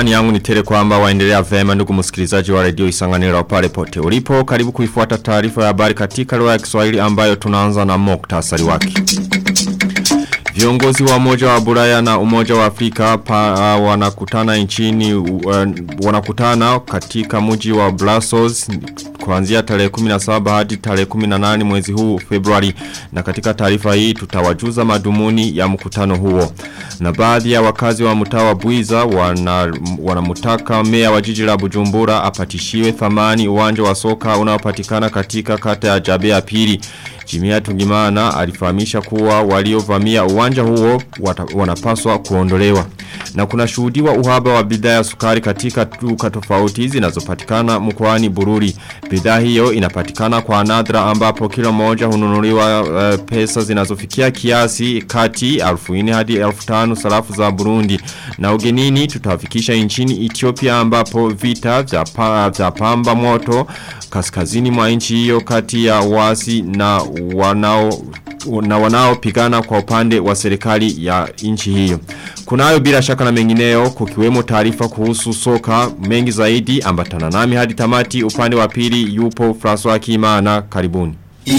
Imani yangu ni tele kwamba waendelea vema ndugu msikilizaji wa redio isanganiro pale pote. Ulipo karibu kuifuata taarifa ya habari katika lugha ya Kiswahili ambayo tunaanza na muktasari wake. Viongozi wa umoja wa Buraya na umoja wa Afrika pa, uh, wanakutana nchini uh, wanakutana katika mji wa Brussels kuanzia tarehe 17 hadi tarehe 18 mwezi huu Februari na katika taarifa hii tutawajuza madumuni ya mkutano huo. Na baadhi ya wakazi wa mtaa wa Buiza wana wanamutaka meya wa jiji la Bujumbura apatishiwe thamani uwanja wa soka unaopatikana katika kata ya Jabe ya pili. Jimia Tungimana alifahamisha kuwa waliovamia uwanja huo wata, wanapaswa kuondolewa. Na kuna shuhudiwa uhaba wa bidhaa ya sukari katika duka tofauti zinazopatikana mkoani Bururi. Bidhaa hiyo inapatikana kwa nadra ambapo kilo moja hununuliwa uh, pesa zinazofikia kiasi kati 1000 hadi 1500 sarafu za Burundi. Na ugenini tutafikisha nchini Ethiopia ambapo vita vya, pa, vya pamba moto kaskazini mwa nchi hiyo kati ya wasi na wanao na wanao pigana kwa upande wa serikali ya nchi hiyo. Kunayo bila shaka na mengineo kukiwemo taarifa kuhusu soka mengi zaidi ambatana nami hadi tamati upande wa pili yupo François Kimana karibuni.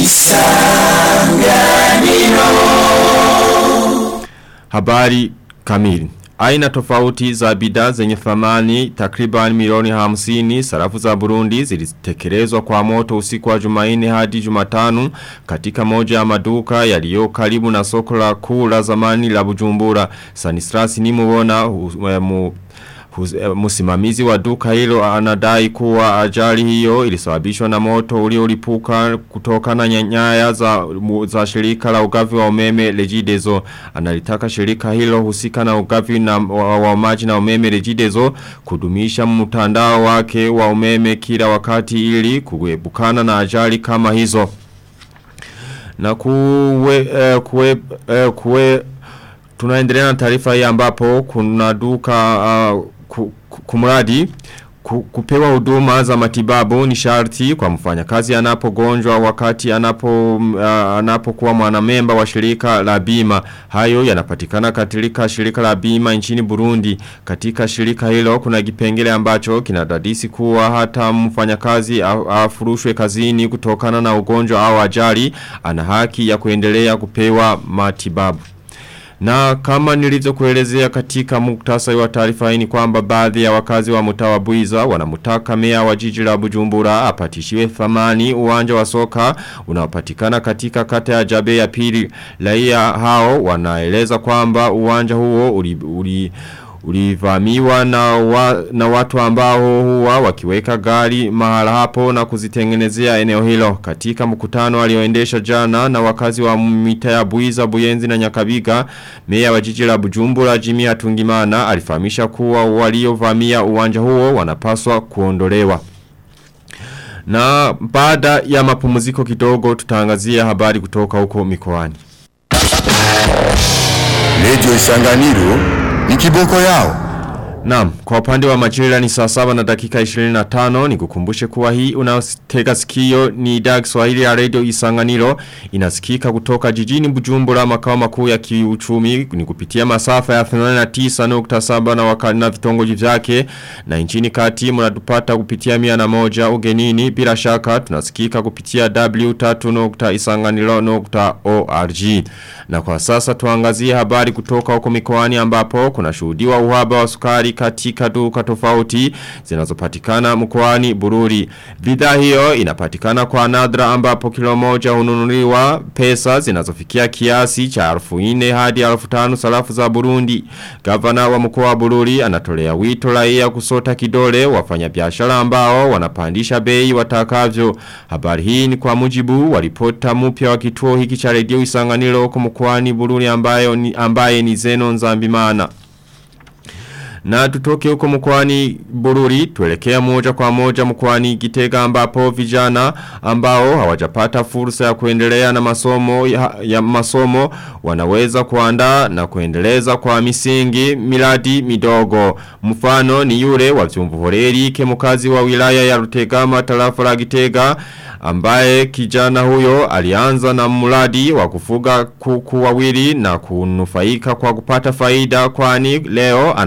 Isanganiro Habari kamili Aina tofauti za bidhaa zenye thamani takriban milioni hamsini sarafu za Burundi zilitekelezwa kwa moto usiku wa Jumaine hadi Jumatano katika moja ya maduka yaliyo karibu na soko la kuu la zamani la Bujumbura. Sanistrasi ni muona mu, Musimamizi wa duka hilo anadai kuwa ajali hiyo ilisababishwa na moto uliolipuka kutoka na nyanya za, za shirika la ugavi wa umeme Regideso. Analitaka shirika hilo husika na ugavi na, wa, wa maji na umeme Regideso kudumisha mtandao wake wa umeme kila wakati ili kuebukana na ajali kama hizo. Na kuwe, eh, kuwe, eh, kuwe tunaendelea na taarifa hii ambapo kuna duka uh, kumradi kupewa huduma za matibabu ni sharti kwa mfanyakazi anapogonjwa wakati anapo uh, anapokuwa mwanamemba wa shirika la bima hayo yanapatikana katika shirika la bima nchini Burundi katika shirika hilo kuna kipengele ambacho kinadadisi kuwa hata mfanyakazi afurushwe kazini kutokana na ugonjwa au ajali ana haki ya kuendelea kupewa matibabu na kama nilizo kuelezea katika muktasa wa taarifa hii ni kwamba baadhi ya wakazi wa mtaa wa Buiza wanamutaka meya wa jiji la Bujumbura apatishiwe thamani uwanja wa soka unaopatikana katika kata ya Jabe ya pili. Raia hao wanaeleza kwamba uwanja huo uli, uli ulivamiwa na, wa, na watu ambao huwa wakiweka gari mahala hapo na kuzitengenezea eneo hilo katika mkutano alioendesha jana na wakazi wa mita ya Buiza Buyenzi na Nyakabiga meya wa jiji la Bujumbura Jimmy Hatungimana alifahamisha kuwa waliovamia uwanja huo wanapaswa kuondolewa na baada ya mapumziko kidogo tutaangazia habari kutoka huko mikoani Radio Isanganiro ni kiboko yao. Naam, kwa upande wa majira ni saa saba na dakika 25 ni kukumbushe kuwa hii unaotega sikio ni idhaa Kiswahili ya Radio Isanganiro inasikika kutoka jijini Bujumbura makao makuu ya kiuchumi ni kupitia masafa ya 89.7 na wakati na vitongoji vyake na nchini kati mnatupata kupitia 101 ugenini bila shaka tunasikika kupitia w3.isanganiro.org na kwa sasa tuangazie habari kutoka huko mikoani ambapo kuna shuhudiwa uhaba wa sukari katika duka tofauti zinazopatikana mkoani Bururi. Bidhaa hiyo inapatikana kwa nadra ambapo kilo moja hununuliwa pesa zinazofikia kiasi cha 1400 hadi 1500 sarafu za Burundi. Gavana wa mkoa wa Bururi anatolea wito raia kusota kidole wafanyabiashara ambao wanapandisha bei watakavyo. Habari hii ni kwa mujibu wa ripota mpya wa kituo hiki cha redio Isanganiro huko mkoani Bururi ambayo ni, ambaye ni Zeno Nzambimana. Na tutoke huko mkwani bururi, tuelekea moja kwa moja mkwani gitega ambapo vijana ambao hawajapata fursa ya kuendelea na masomo ya, ya masomo wanaweza kuandaa na kuendeleza kwa misingi miradi midogo. Mfano ni yule wa vyumvuhoreri kemukazi wa wilaya ya Rutegama tarafa la Gitega ambaye kijana huyo alianza na mradi wa kufuga kuku wawili na kunufaika kwa kupata faida kwani leo anamiliki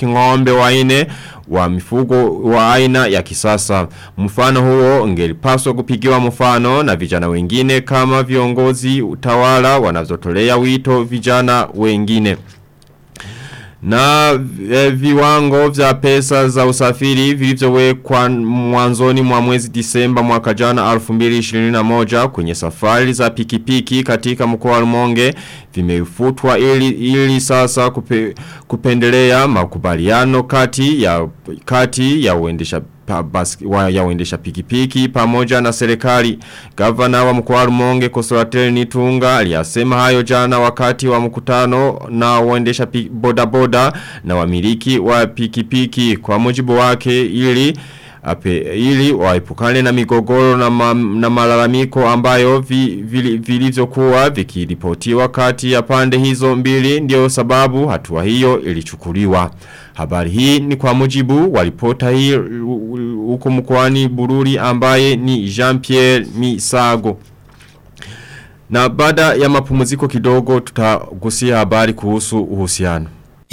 kumiliki ng'ombe waine wa mifugo wa aina ya kisasa. Mfano huo ungelipaswa kupigiwa mfano na vijana wengine kama viongozi utawala wanazotolea wito vijana wengine. Na e, viwango vya pesa za usafiri vilivyowekwa mwanzoni mwa mwezi Disemba mwaka jana 2021 kwenye safari za pikipiki katika mkoa wa Rumonge vimefutwa ili, ili sasa kupe, kupendelea makubaliano kati ya kati ya uendesha pa, bas, wa, ya uendesha pikipiki pamoja na serikali. Gavana wa mkoa wa Rumonge Kosolatel Nitunga aliyasema hayo jana wakati wa mkutano na uendesha bodaboda na wamiliki wa pikipiki kwa mujibu wake ili ape, ili waepukane na migogoro na, ma, na malalamiko ambayo vi, vi, vilivyokuwa vikiripotiwa kati ya pande hizo mbili ndio sababu hatua hiyo ilichukuliwa. Habari hii ni kwa mujibu wa ripota hii huko mkoani Bururi ambaye ni Jean-Pierre Misago. Na baada ya mapumziko kidogo tutagusia habari kuhusu uhusiano.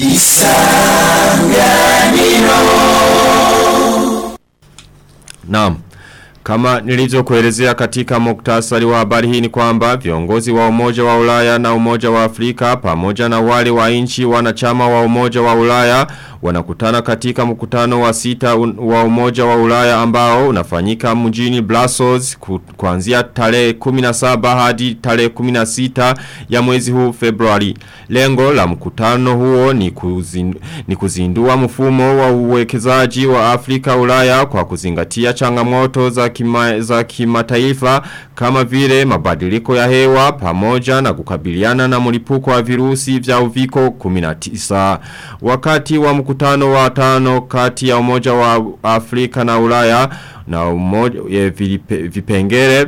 Isanganiro Naam. Kama nilivyo kuelezea katika muktasari wa habari hii ni kwamba viongozi wa umoja wa ulaya na umoja wa Afrika pamoja na wale wa inchi wanachama wa umoja wa ulaya wanakutana katika mkutano wa sita wa umoja wa ulaya ambao unafanyika mjini Brussels kuanzia tarehe 17 hadi tarehe 16 ya mwezi huu Februari. Lengo la mkutano huo ni, kuzin, ni kuzindua mfumo wa uwekezaji wa Afrika ulaya kwa kuzingatia changamoto za kima, za kimataifa kama vile mabadiliko ya hewa pamoja na kukabiliana na mlipuko wa virusi vya uviko 19. Wakati wa mkutano wa tano kati ya umoja wa Afrika na ulaya na umoja ya vipengele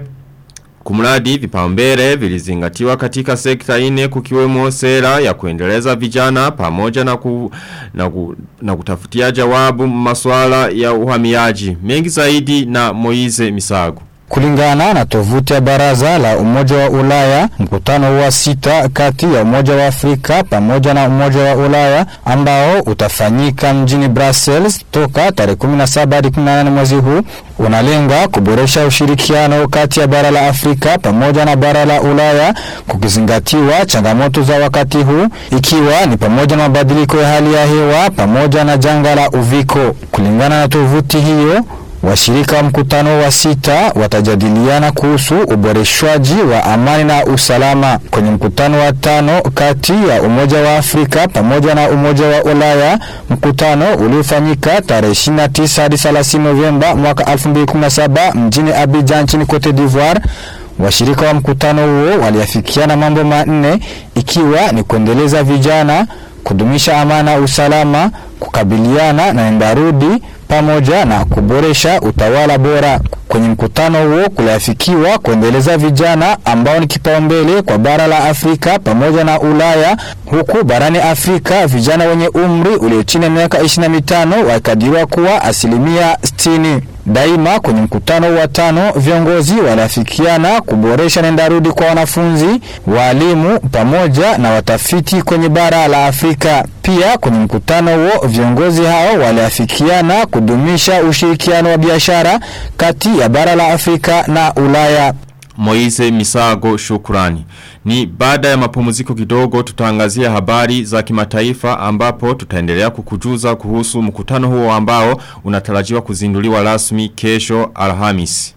Kumradi vipaumbele vilizingatiwa katika sekta ine kukiwemo sera ya kuendeleza vijana pamoja na, ku, na, ku, na kutafutia jawabu maswala ya uhamiaji. Mengi zaidi na Moize Misago. Kulingana na tovuti ya baraza la umoja wa ulaya, mkutano wa sita kati ya umoja wa Afrika pamoja na umoja wa ulaya ambao utafanyika mjini Brussels toka tarehe 17 hadi 18 mwezi huu unalenga kuboresha ushirikiano kati ya bara la Afrika pamoja na bara la ulaya kukizingatiwa changamoto za wakati huu ikiwa ni pamoja na mabadiliko ya hali ya hewa pamoja na janga la uviko. Kulingana na tovuti hiyo Washirika wa mkutano wa sita watajadiliana kuhusu uboreshwaji wa amani na usalama. Kwenye mkutano wa tano kati ya Umoja wa Afrika pamoja na Umoja wa Ulaya, mkutano uliofanyika tarehe 29 hadi 30 Novemba mwaka 2017 mjini Abidjan nchini Cote d'Ivoire. Washirika wa mkutano huo waliafikiana mambo manne ikiwa ni kuendeleza vijana, kudumisha amani na usalama, kukabiliana na endarudi pamoja na kuboresha utawala bora. Kwenye mkutano huo kuliafikiwa kuendeleza vijana ambao ni kipaumbele kwa bara la Afrika pamoja na Ulaya, huku barani Afrika vijana wenye umri ulio chini ya miaka 25 wakadiriwa kuwa asilimia 60. Daima kwenye mkutano wa tano viongozi waliafikiana kuboresha nendarudi kwa wanafunzi, walimu pamoja na watafiti kwenye bara la Afrika. Pia kwenye mkutano huo viongozi hao waliafikiana kudumisha ushirikiano wa biashara kati ya bara la Afrika na Ulaya. Moise Misago shukurani. Ni baada ya mapumziko kidogo tutaangazia habari za kimataifa ambapo tutaendelea kukujuza kuhusu mkutano huo ambao unatarajiwa kuzinduliwa rasmi kesho Alhamis.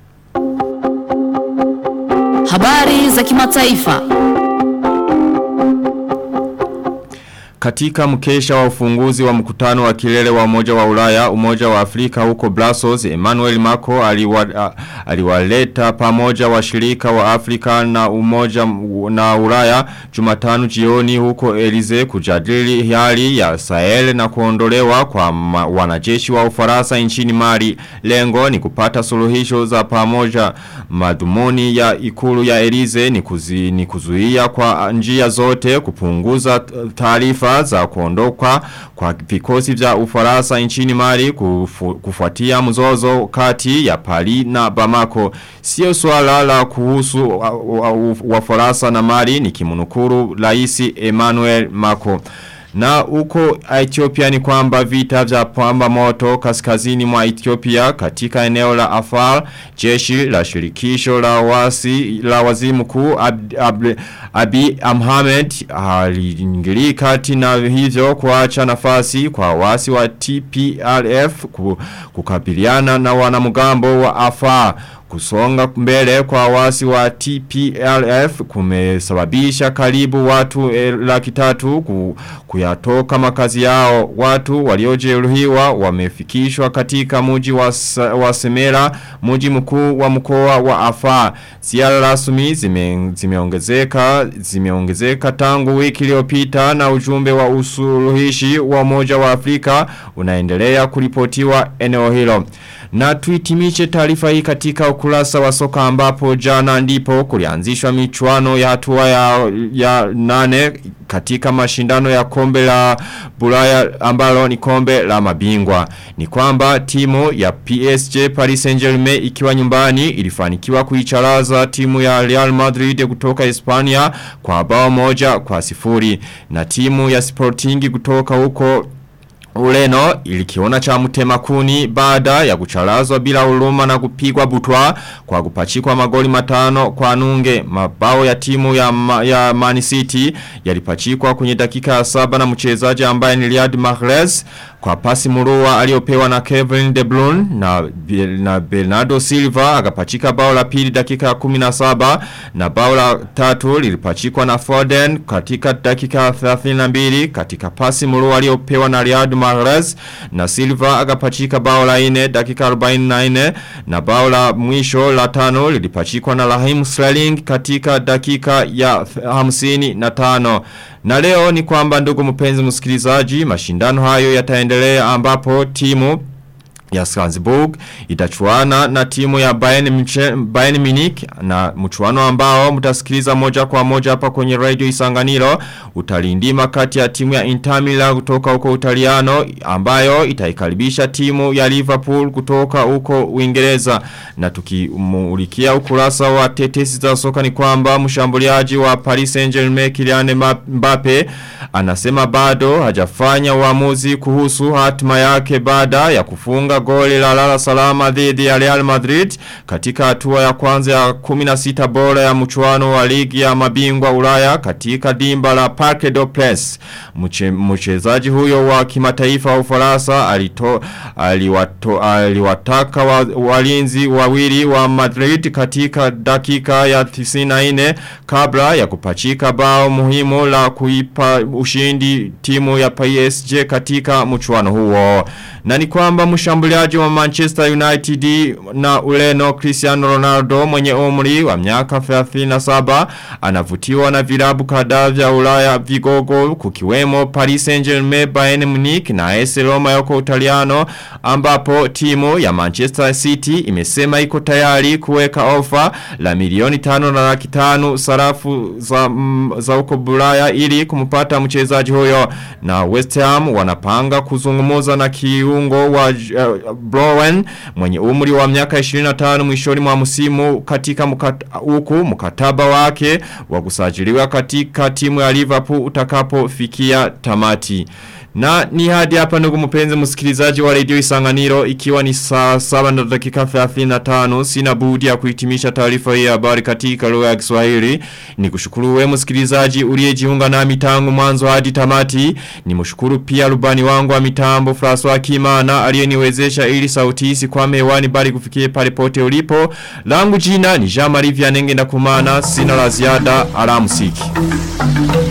Habari za kimataifa. Katika mkesha wa ufunguzi wa mkutano wa kilele wa umoja wa ulaya, umoja wa Afrika huko Brussels, Emmanuel Macron aliwa, aliwaleta pamoja washirika wa Afrika na umoja na ulaya jumatano jioni huko Elize kujadili hali ya Sahel na kuondolewa kwa ma, wanajeshi wa ufaransa nchini Mali. Lengo ni kupata suluhisho za pamoja madhumuni ya ikulu ya Elize ni, kuzi, ni kuzuia kwa njia zote kupunguza taarifa za kuondoka kwa vikosi vya ufaransa nchini Mali kufu, kufuatia mzozo kati ya Paris na Bamako. Sio swala la kuhusu wafaransa na Mali ni kimunukuru raisi Emmanuel Macron. Na huko Ethiopia ni kwamba vita vya pamba moto kaskazini mwa Ethiopia katika eneo la Afar, jeshi la shirikisho la wasi la waziri mkuu Ab, Ab, Abi Ahmed aliingilia kati na hivyo kuacha nafasi kwa wasi wa TPLF kukabiliana na wanamgambo wa Afar. Kusonga mbele kwa wasi wa TPLF kumesababisha karibu watu eh, laki tatu ku, kuyatoka makazi yao. Watu waliojeruhiwa wamefikishwa katika muji wa, wa Semera, muji mkuu wa mkoa wa Afar. Ziara rasmi zime, zimeongezeka zimeongezeka tangu wiki iliyopita na ujumbe wa usuluhishi wa Umoja wa Afrika unaendelea kuripotiwa eneo hilo. Na tuitimiche taarifa hii katika ukurasa wa soka ambapo jana ndipo kulianzishwa michuano ya hatua ya, ya nane katika mashindano ya kombe la bulaya ambalo ni kombe la mabingwa. Ni kwamba timu ya PSG Paris Saint-Germain ikiwa nyumbani ilifanikiwa kuicharaza timu ya Real Madrid kutoka Hispania kwa bao moja kwa sifuri. Na timu ya Sporting kutoka huko Ureno ilikiona cha mtemakuni baada ya kuchalazwa bila huruma na kupigwa butwa kwa kupachikwa magoli matano kwa nunge mabao ya timu ya, ma, ya Man City yalipachikwa kwenye dakika ya saba na mchezaji ambaye ni Riyad Mahrez kwa pasi murua aliopewa na Kevin De Bruyne na, na Bernardo Silva akapachika bao la pili dakika ya 17 na bao la tatu lilipachikwa na Foden katika dakika ya 32 katika pasi murua aliopewa na Riyad Mahrez na Silva akapachika bao la 4 dakika 44 na bao la mwisho la tano lilipachikwa na Raheem Sterling katika dakika ya 55 na leo ni kwamba ndugu mpenzi msikilizaji mashindano hayo yataendelea ambapo timu ya Strasbourg itachuana na timu ya Bayern, Bayern Munich na mchuano ambao mtasikiliza moja kwa moja hapa kwenye radio Isanganiro utalindima kati ya timu ya Inter Milan kutoka huko Utaliano ambayo itaikaribisha timu ya Liverpool kutoka huko Uingereza na tukimulikia ukurasa wa tetesi za soka ni kwamba mshambuliaji wa Paris Saint-Germain Kylian Mbappe anasema bado hajafanya uamuzi kuhusu hatima yake baada ya kufunga goli la lala salama dhidi ya Real Madrid katika hatua ya kwanza ya 16 bora ya mchuano wa ligi ya mabingwa Ulaya katika dimba la Parc des Princes. Mchezaji huyo wa kimataifa wa Ufaransa alito aliwato, aliwataka wa, walinzi wawili wa Madrid katika dakika ya 94 kabla ya kupachika bao muhimu la kuipa ushindi timu ya PSG katika mchuano huo. Na ni kwamba mshambuliaji wa Manchester United na Ureno Cristiano Ronaldo mwenye umri wa miaka 37 anavutiwa na vilabu kadhaa vya Ulaya vigogo kukiwemo Paris Saint-Germain, Bayern Munich na AS Roma yako Utaliano ambapo timu ya Manchester City imesema iko tayari kuweka ofa la milioni tano na laki tano sarafu za, mm, za uko Bulaya ili kumpata mchezaji huyo na West Ham wanapanga kuzungumuza na kiungo wa uh, Browen mwenye umri wa miaka 25 mwishoni mwa msimu katika mkata, huku mkataba wake wa kusajiliwa katika timu ya Liverpool utakapofikia tamati. Na ni hadi hapa ndugu mpenzi msikilizaji wa radio Isanganiro ikiwa ni saa 7 na dakika 35 sina budi ya kuhitimisha taarifa hii ya habari katika lugha ya Kiswahili. Ni kushukuru wewe msikilizaji uliyejiunga nami tangu mwanzo hadi tamati. Ni mshukuru pia rubani wangu wa mitambo François Kimana aliyeniwezesha ili sauti hii kwa hewani bali kufikie pale pote ulipo. Langu jina ni Jean Marie Vianenge na kumana sina la ziada alamsiki.